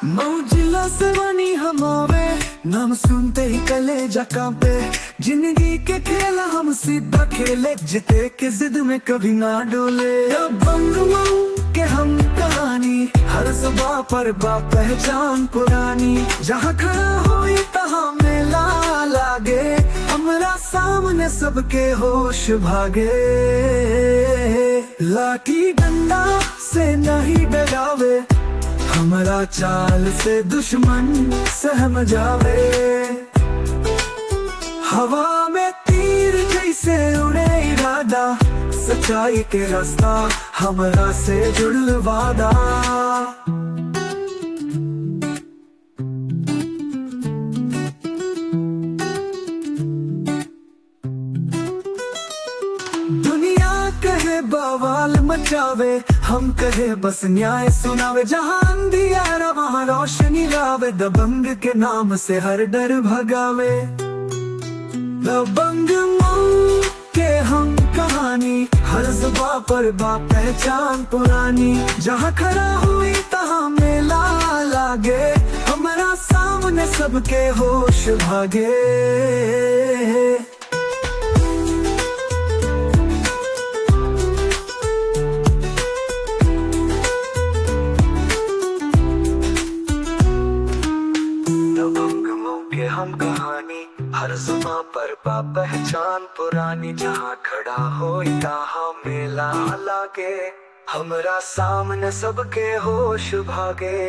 Mozilla से बनी हमारे नाम सुनते ही कलेजा कांपे जिंदगी के खेल हम सीधा खेले जीते के जिद में कभी ना डोले अब बंग मऊ के हम कहानी हर सुबह पर बा पहचान पुरानी जहाँ खड़ा हुई तहाँ मेला लागे हमरा सामने सबके होश भागे लाठी डंडा से नहीं डरावे हमारा चाल से दुश्मन सहम जावे हवा में तीर जैसे उड़े इरादा सच्चाई के रास्ता हमरा से जुड़ल वादा दुनिया कहे बवाल मचावे हम कहे बस न्याय सुनावे जहाँ अंधियारा वहाँ रोशनी लावे दबंग के नाम से हर डर भगावे दबंग मऊ के हम कहानी हर जुबा पर बा पहचान पुरानी जहाँ खड़ा हुई तहाँ मेला लागे हमारा सामने सबके होश भागे दबंगों के हम कहानी हर जुमा पर बा पहचान पुरानी जहाँ खड़ा हो तहाँ मेला लागे हमरा सामने सबके होश भागे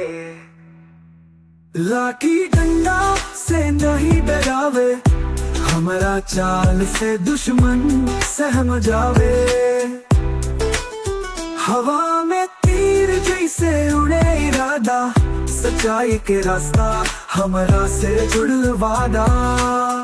लाठी डंडा से नहीं डरावे हमारा चाल से दुश्मन सहम जावे हवा में तीर जैसे उड़े इरादा सच्चाई के रास्ता हमरा से जुड़ल वादा